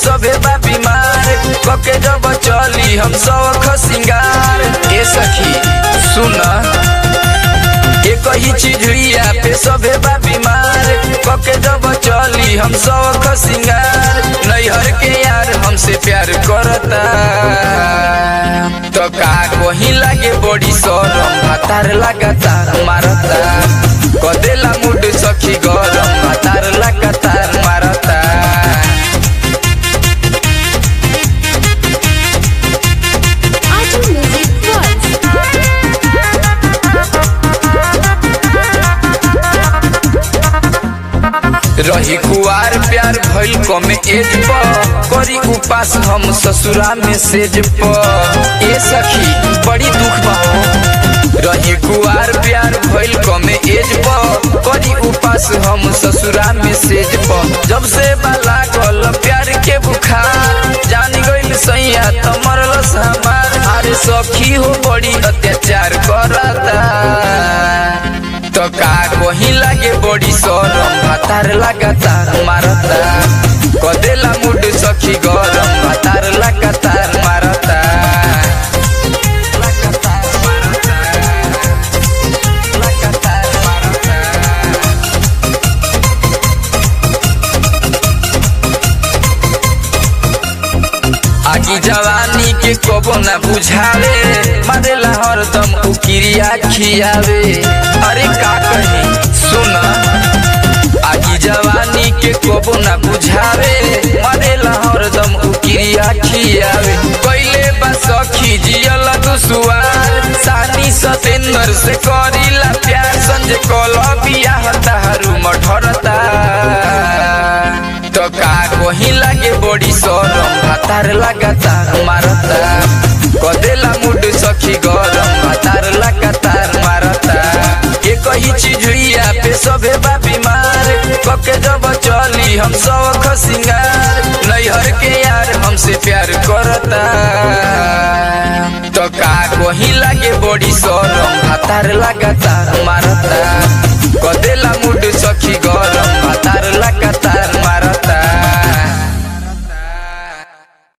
सभे बा बीमार कके जब चली हम सब सिंगार ए सखी सुन एक ही चिड़िया पे सभे बा बीमार कके जब चली हम सब सिंगार नैहर के यार हमसे प्यार करता तो का वही लागे बड़ी सरम भातार लगातार मारता कदेला मुड सखी गरम भातार लगातार मारता Audio Music Plus. रही कुआर प्यार भइल कमे एज पर करी उपास हम ससुरा में सेज पर ए सखी बड़ी दुख बा रही कुआर प्यार भइल कमे एज पर करी उपास हम ससुरा में सेज पर जब से बाला गल प्यार के बुखार जान गइल सैया त मरलस हमार अरे सखी हो बड़ी अत्याचार करता तो का वही लागे बड़ी सरम भातार लगातार मारता कदेला मुड सखी गरम भातार लगातार मारता लगातार मारता लगातार मारता आगी जवानी के कबो ना बुझावे मारेला हरदम उकिरिया खियावे अरे का कही सुन आगी जवानी के कबो ना बुझावे मारेला हरदम उकिरिया खियावे कैले बा सखी जियल दुसुआर सानी सतेंद्र से करीला प्यार संजय कल बियाह तारू मठरता तो का वही लागे बड़ी सरम भातार लगातार मारता कदेला मुड सखी गरम भातार लगातार मारता एक ही चिड़िया पे सभे बा बीमार कके जब चली हम सब सिंगार नैहर के यार हमसे प्यार करता तो का वही लागे बड़ी सरम भातार लगातार मारता कदेला मुड सखी गरम भातार लगातार मारता